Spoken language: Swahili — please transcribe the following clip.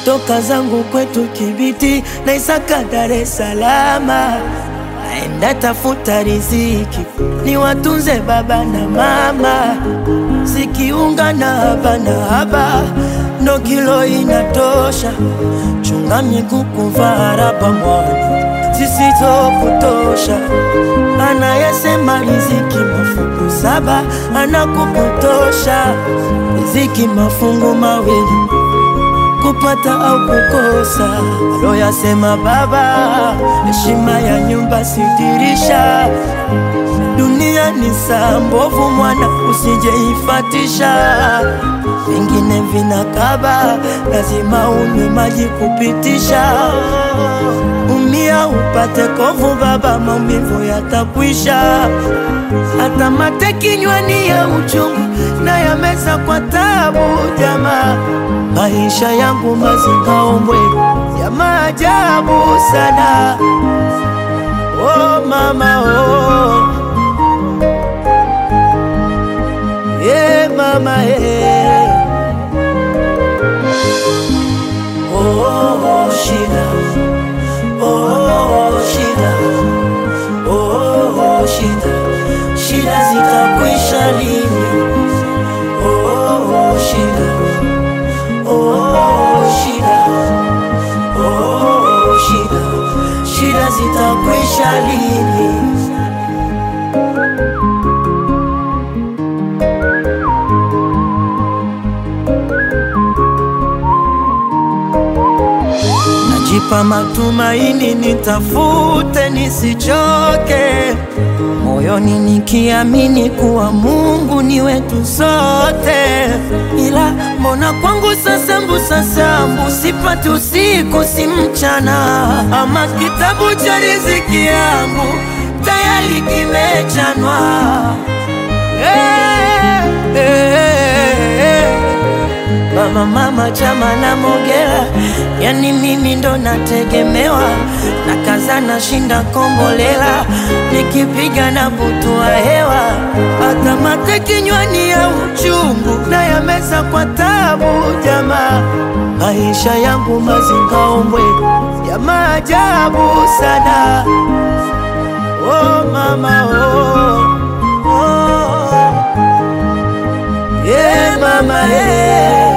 natoka zangu kwetu Kibiti na Isaka Dar es Salaam, naenda tafuta riziki ni watunze baba na mama, sikiunga na haba na haba ndo kilo inatosha, chunga miguu kuvaa raba mwana zisizokutosha. Anayesema riziki mafungu saba anakupotosha. Riziki mafungu mawili kupata au kukosa. Aloyasema baba, heshima ya nyumba sidirisha. Dunia ni saa mbovu, mwana usijeifatisha. Vingine vinakaba, lazima unywe maji kupitisha. Umia upate kovu, baba, maumivu yatakwisha. Hata mate kinywani ya uchungu na yameza kwa tabu, jamaa. Maisha yangu mazingaombwe ya maajabu sana. Oh mama, oh. Yeah, mama, yeah. Oh, oh, shida. Oh, shida. Oh, shida. Shida zitakwisha lini? Oh, shida. Oh, shida. Oh, shida. Shida zitakwisha lini? Najipa matumaini, nitafute nisichoke, moyoni nikiamini kuwa Mungu ni wetu sote. Ila mbona kwangu sasa mbusa sambu, sipati usiku si mchana, ama kitabu cha riziki yangu tayari kimechanwa. Eh, eh, eh. Mama mama chama na Mogera, yani mimi ndo nategemewa, na kaza na shinda kombolela, nikipiga na butua hewa, hata mate kinywani ya uchungu na yameza kwa tabu. Jamaa, maisha yangu mazingaombwe ya maajabu sana. Oh mama, oh, oh. Yeah, mama, yeah.